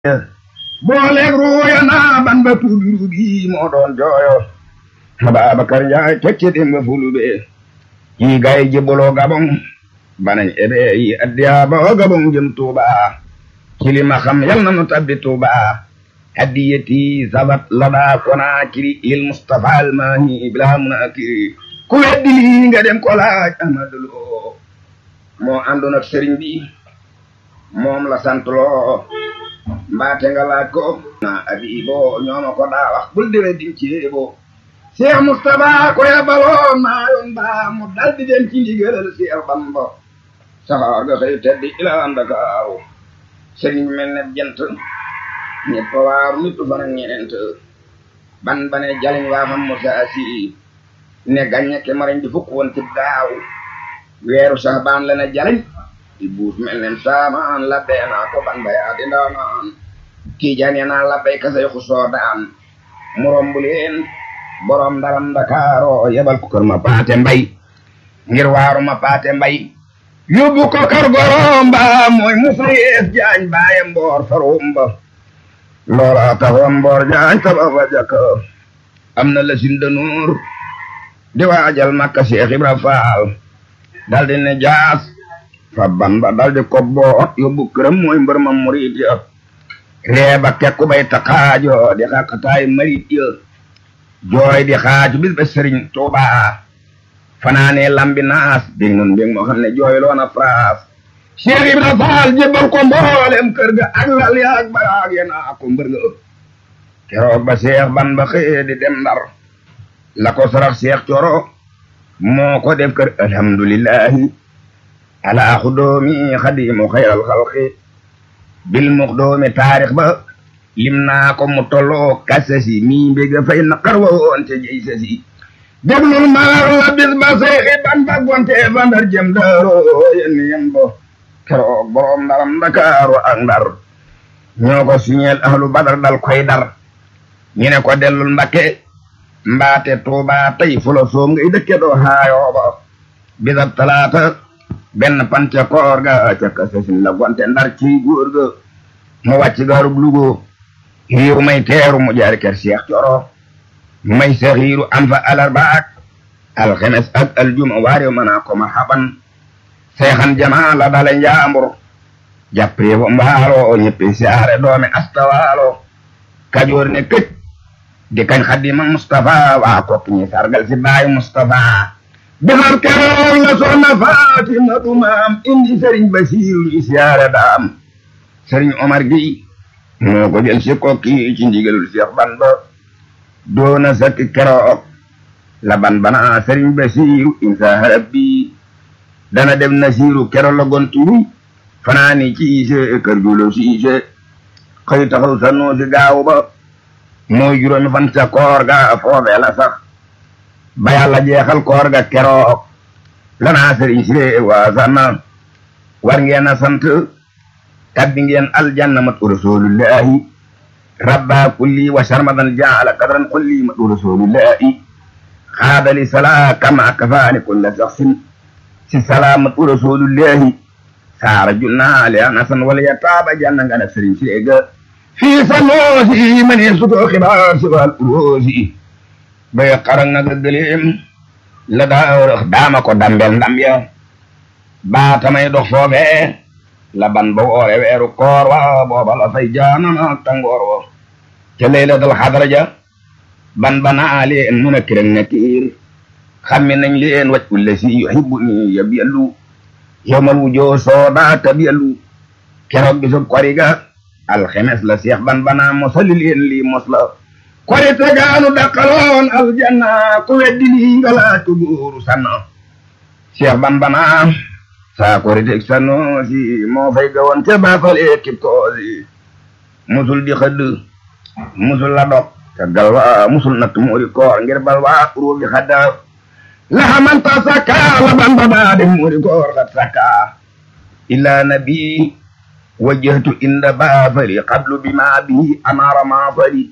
booleeg ruuya naa ban ba tuubi ruubi moo doon jooyo Ababakar Njaay tekki dimba fulube yi gay jibboloo gabon banañ ebe yi addiya ba gabon jëm Tuuba kilima xam yal na nu tabbi Tuuba hadiyati sabat lada kona kiri lil Mustafa almani bila munakiri ku weddi lii nga dem ko laaj Amadu Lo moo àndoon ak sëriñ bi moom la sant loo mbaate nga laaj ko na abibo ñooma ko daa wax bul dewe dim ceebo Cheikh Moustapha ko yabaloon maa yoon baa mu dal di dem ci ndigalal Cheikh Bamba saxaar ga xëy teddi ila Ndakaaru sëriñ mel ne jant ñëpp waaru nit fan ak ñeent ban bane jaliñ waa fam Musaa Si ne gàññe ke mariñ di fukk woon ci daaw weeru sax baan la ne jaliñ di buus mel ne saamaan labbee naa ko ban bayaa di ndaanaan tiijaan ya naa labbay kasay xusoo daan mu romb leen borom ndaram Ndakaaro yebal ko kër ma paate mbay ngir waaru ma paate mbay yóbbu ko kër gorom ba mooy musa yees jaañ baaye mboor farum ba loola taxoon mboor jaañ tabax fa jàkk am na la sin danuur di waajal makka Seex Ibra Faal daldi ne jaas fa ban ba daldi ko boot yóbbu këram mooy mbër ma murid ya reeba kekku bay taxaajo di xaqataay marit ya jooy di xaaju bis ba sëriñ Tuuba fanaane lambi naas dégg nun dégg moo xam ne jooy loona fraas Cheikh Ibra Faal jébbal ko mboolem kër ga ak lal ya ak baraag ya naa ko mbër ga keroog ba Cheikh ban ba xëye di dem Ndar la ko sarax Cheikh Coro moo ko def kër alhamdulillahi ala xudoomi xadimu xayral xalqi bil muxdoomi taarix ba lim naa ko mu tolloo kasasi mii mbéga fay naqar wa woon te jey sasi déglul maar la bis ba seexi ban ba gonte fa ndar jëm daaro yenn yen bo keroog boroom ndaram ndakaaru ak ndar ñoo ko siñeel ahlu badar dal koy dar ñu ne ko dellul mbakke mbaate tuuba tey fulo soom ngay dëkke doo haayooba bisab talaata benn pante koor ga ca kasasin la gonte ndar ci góor ga mu wàcc gaarub lugo hiiru may teeru mu jaar kër Cheikh Coro may sa hiiru am fa alarba ak alxemes ak aljuma waare mana ko marhaban seexan jamaa la dale njaambur jàppee bo mbaalo ñëppi siyaare doome astawaalo kajoor ne këj di kañ xadima Mustafa waa kokk ñi sargal si baayu Mustafa defar keroog la soxna Fatima du maam indi sëriñ Basiiru ñi siyaare daam sëriñ Omar gi moo ko jël si kokki ci ndigalul Cheikh Bamba doona sakki keroog la ban bana sëriñ Basiiru insa rabbi dana dem Nasiiru keroog la gonturu fanaani ci ise kër julo si ise xëy taxaw sa noo si gaaw ba mooy juróomi fan ca koor ga foofee la sax ba yàlla jeexal koor ga keroog lanaa sëriñ si waa sanna war ngeen a sant tabbi ngeen aljanna mat rasulullahi rabba kulli wa sharmadan jaala kadran kulli mat rasulullahi xaadali sala kama kafaani kulla saxsin si sala mat rasulullahi saara junna li anasan wala yataaba janna ngana sëriñ seega fii sanoosi mane sutoo xibaar si wal uroosi bay xarang naga gëleem la daa daama ko dambel ndam ya baatamay dox foofee la ban ba woore weeru koor wa booba la fay jaanama tangoor wa ca laylatul xadra ja ban bana leen mun a kirang na kiir xammi nañ leen waj ulle si yuhibbu ni yab yallu yowmal wujoo sooda tab yallu keroog bisub koriga alxemes la seex ban bana mosali leen lii mos la kori tegaanu daqaloon aljanna ku weddi lii nga laaj ko góoru sanna seex ban bana saa kori teg sanoosi moo fay gawoon te baafale kib koosi musul di xëdd musul la dog te galwa musul natt muuri koor ngir balwa ruubi xadda la xamanta sakka la ban ba daa dem muuri koor xat sakka illa nabi wajjahtu inda baafali qablu bima bihi amara maafali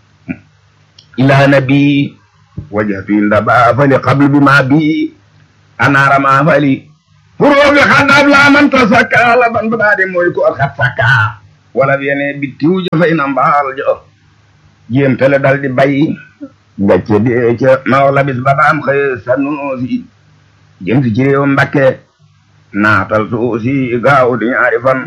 ila nabi wajjahtu inda baafali qablu bima bihi anara maafali furoɓe xandab lamanta sakka laban baɗade moy ko xat sakka wala yene bittiw ja fay na mbaal jo jéem tele dal di bay gàcce dee ca mawla bis ba daam xëy sa noosi jëm si ci réew Mbakke naatal suusi gaaw di ñaari fan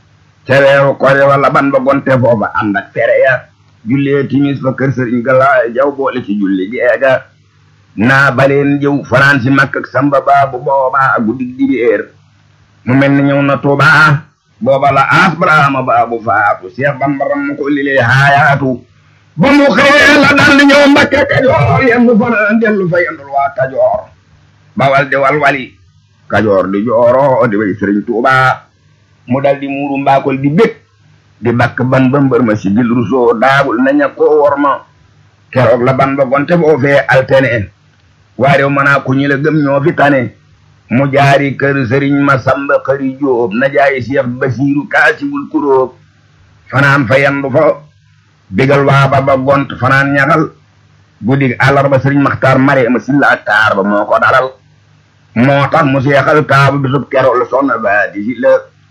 ca weeru kore wala ban ba gonte foofa ànd ak tere ya jullee timis fa kër sëriñ Galaay jaw boole ci julli geega naa baleen jëw fanaan si makk ak samba baabu booba guddig dibéer mu mel ni ñëw na Tuuba booba la aas Brahma baabu faatu Seex Bamba ram ko lilee haayaatu ba mu xëyee la dal di ñëw Mbakke Kajoor yendu fanaan dellu fa yendul waa Kajoor bawal di walwali Kajoor di jooro di way sëriñ Tuuba mu dal di muuru mbaakol di bég di bakk ban ba mbër ma si gil rusoo daagul na ña koo wor ma keroog la ban ba gonte boo fee altene waarew manaa ku ñi la gëm ñoo fi tane mu jaari kër sëriñ ma samba xëri jóob na jaayi Seex Basiiru kaasibul kuróob fanaan fa yandu fa bigal waa ba ba gont fanaan ñaxal guddi àllarba sëriñ maxtaar mare ma silla ak taar ba moo ko dalal moo tax mu seexal taabu bisub keroog la soxna ba di silla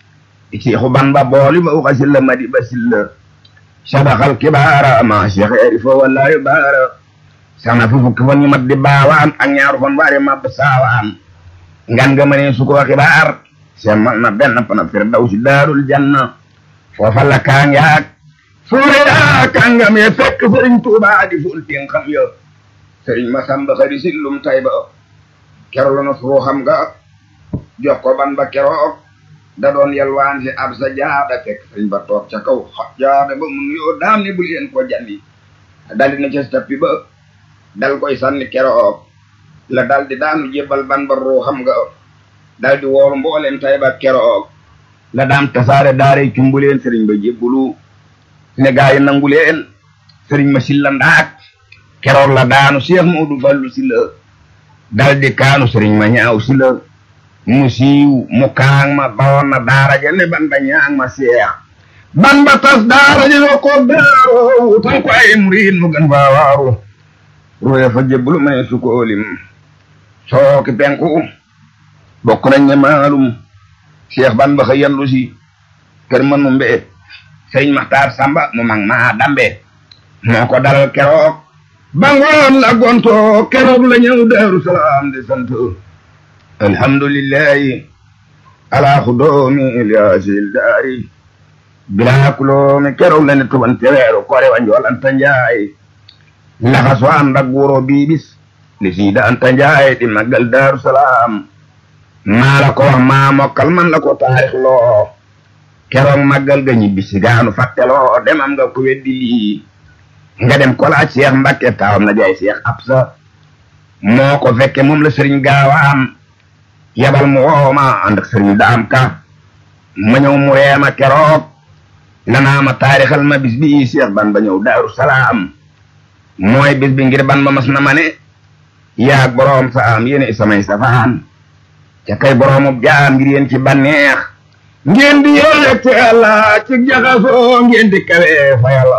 seexu ban ba booli ba uxa silla ma di ba silla sabaxal kibaara ma seex eri fo wallaayu baara sana fu fukki fan ñu mat di baawaan ak ñaaru fan waare mab saawaan ngan nga mënee su ko xibaar semmal na benn pana firdawsi daarul janna foofa la kaang yaak suure yaa kàngam ye fekk sëriñ Tuubaa di ful tin xam yo sëriñ Masamba xari sillum tay ba kero la na suru xam nga jox ko ban ba keroog da doon yalwaan si ab sa jaada fekk sëriñ ba toog ca kaw xot jaada ba mun yoo daam ne bu leen ko janni daldi na ca tappi ba dal koy sànni keroog la daldi daanu jébbal ban ba ruu xam nga daldi woolu mbooleen tay ba keroog la daam tasaare daare cumbuleen sëriñ ba jébbulu ne gaa yi nangu leen sëriñ ma silla ndaak keroog la daanu Seex Moodu Fallu silla daldi kaanu sëriñ ma ñaaw silla mu siiw mu kaang ma bawoon na daara ja ne ban ba ñaang ma seex ban ba tas daara ja yo ko daaro tan ko ay murid mu gën faa waaru ruye fa jébbulu ma ne sukoolim sooki penku bokk nañ ne maalum Seex ban ba xëy yandu si kër ma numbe sëriñ Maxtaar Samba mu mag maa dambe moo ko dalal keroog ba ngoon la gonto keroog la ñëw Daaru Salaam di sant alhamdulillahi ala xudoomi liasil daari bilaa kuloomi keroog la ne tubante weeru kore wa njool anta njaay laxaso ànd ak wuro biibis li siida anta njaay di màggal Daaru Salaam maa la ko wax maa mokkal man la ko taarix loo keroog màggal ga ñibbi si gaanu fàtteloo demam nga ko weddi lii nga dem ko laaj Seex Mbakke taawam na jaay Seex Absa moo ko fekke moom la sëriñ gaawaan yabal mu wooma ànd ak sëriñ daam ka ma ñëw mu reema keroog lanaa ma taarixal ma bis bi Seex ban ba ñëw Daaru Salaam mooy bis bi ngir ban ba mas na ma ne yaag boroom saam yéene samay safaan ca kay boroomub jaam ngir yéen ci banneex ngeen di yéeg ci yàlla ci jaxasoo ngeen di kawe fa yàlla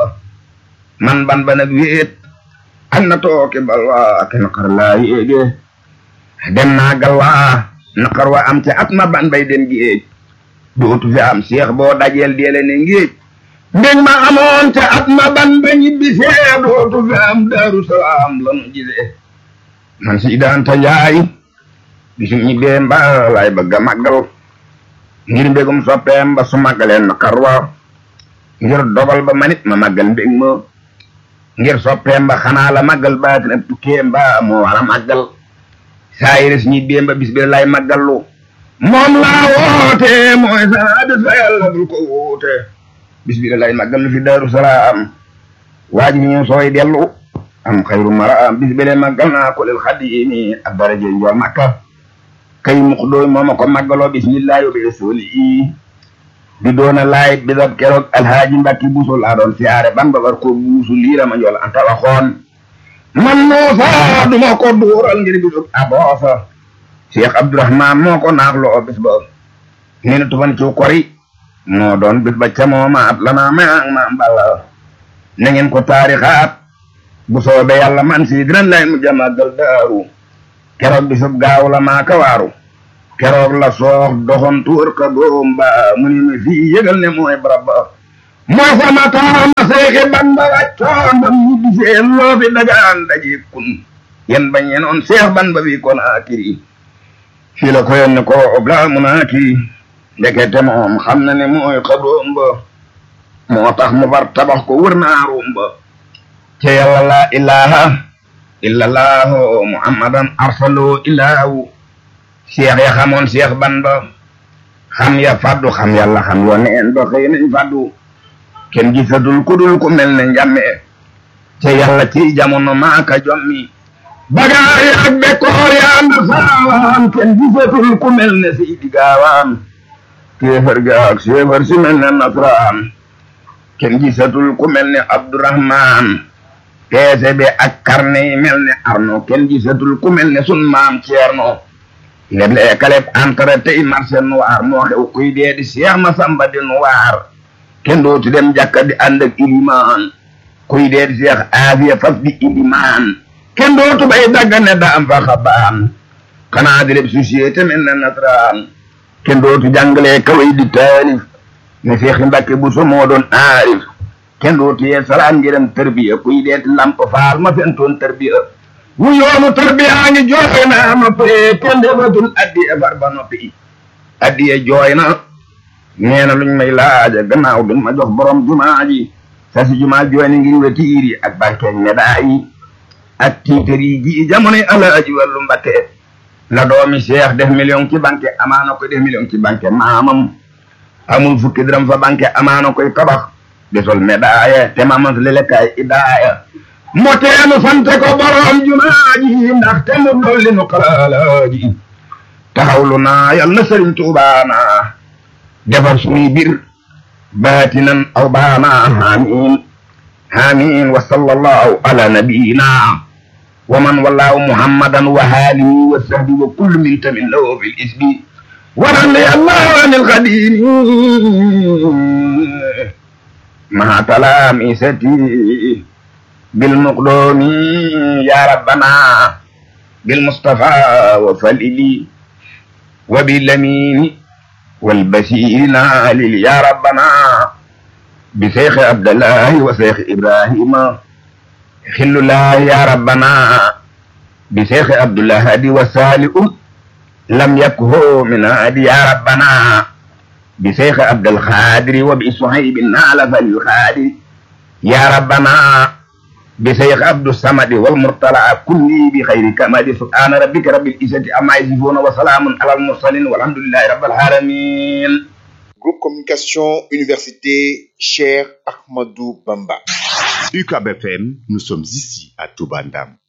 man ban ba nag wéet ak na tooke balwa ak naqar laa yéege dem naa galwaa naqar wa am ca at ma ban bay dem géej dootu fi am seex boo dajeel deele ne ngéej mbég ma amoon ca at ma ban ba ñibbi see dootu fi am daaru salaam lanu gisee man si daan ta njaay bisu ñibbee mbaa laay bëgg a màggal ngir mbégum soppeem ba su màggaleen naqar wa ngir dogal ba manit ma màggal mbég ma ngir soppeem ba xanaa la màggal baatin ab tukkeem ba moo war a màggal saa yires ñibbeem ba bis bi lay màggallu moom laa woote mooy saa bis fa yàlla bul ko woote bis bi lay màggallu fi daaru salaam waaj ñu sooy dellu am xayru maraam bis bi lay màggal naa ko lil xadimi ak daraje njool makka kay mux dooy mooma ko màggaloo bismillahi wa bi rasuli i di doona laay bisab keroog alhaaji mbakki buusu laa doon siyaare ban ba war ko buusu liira ma njool anta waxoon man noosa duma ko duural ngir bisub aboosa cheikh abdourahman moo ko naaxloo bis ba ni na tufan ciw kori moo doon bis ba ca mooma at lana maang ma mbala na ngeen ko taarixaat bu soobee yàlla man si dinañ lay mu jamàggal daaru keroog bisub gaaw la maa ka waaru keroog la soox doxon tuur ka góom ba mu ni mi fii yëgal ne mooy barab ba moo sama taama seexi bamba wàccoon bam ñu gisee loo fi dagaan daje kun yen bañ yenoon seex bamba bi kon akiri fii la ko yenne ko obla munaakiri ndekete moom xam na ne mooy xabroom ba moo tax mu far tabax ko wër naarum ba te yàlla laa ilaha illa laahu muhammadan arsaloo ilaahu seex ya xamoon seex bamba xam ya faddu xam yàlla xam yo neen ba xëy nañ faddu kenn gisatul ku dul ku mel ne njàmme te yàlla ci jamono maaka jommi bagaay ak bekkoor ya ànd saawaan kenn gisatul ku mel ne seydi gaawaan kéefar ga ak séefar si mel ne nasraan kenn gisatul ku mel ne abdurahmaan peese be ak karne yi mel ne arno kenn gisatul ku mel ne sun maam ceerno leble kaleb entre tey marché noir moo xew kuy dee di seex ma samba di noir kenn dootu dem jàkka di ànd ak ilimaan kuy dee di seex aafiya faf di ilimaan kenn dootu bay dagga ne da am fa xabaan xanaa di leb société mel ne nasraan kenn dootu jàngalee kaway di taalif ne seexi mbàkke bu so moo doon aarif kenn dootu yee salaan ngirem tarbiya kuy deeti lamp faal ma fentoon tarbiya wu yoonu tarbiya ngi jooy na ma pee kenn defatul addiya far ba noppi addiya jooy na nee na luñ may laaja gannaaw duñ ma jox borom jumaa ji sa si jumaa jooy ni ngir wetiir yi ak bankeeg medaa yi ak tiitar yi ji jamonoy alaaji wàllu mbakke la doomi seex def million ci banque amaana koy def million ci banque maamam amul fukki dërëm fa banque amaana koy tabax desol médaille te mamas lelekaay idaaya moteenu sante ko borom jumaaji ndax te mu dolli nu xalaalaaji taxawlu naa yal na sëriñ tuubaana defar suñuy bir baatinan aw baana amin amin wa sallallahu ala nabiyina wa man wallahu muhammadan wa haalihi wa sahbi wa kullu min tamin lahu fil isbi ورضي الله عن القديم مع تلامستي بالمقدوم يا ربنا بالمصطفى وفللي وبالأمين والبشير نالل يا ربنا بشيخ عبد الله وشيخ إبراهيم خل الله يا ربنا بشيخ عبد الله هادي وسالئ لم يكه من هادي يا ربنا بشيخ عبد الخادر وبصهيب نال فالخادر يا ربنا بشيخ عبد الصمد والمرتلى كلي بخير كمال سبحان ربك رب العزة عما يصفون وسلام على المرسلين والحمد لله رب العالمين Groupe Communication Université Cher Ahmadou Bamba. UCAB FM, nous sommes ici à Toubandam.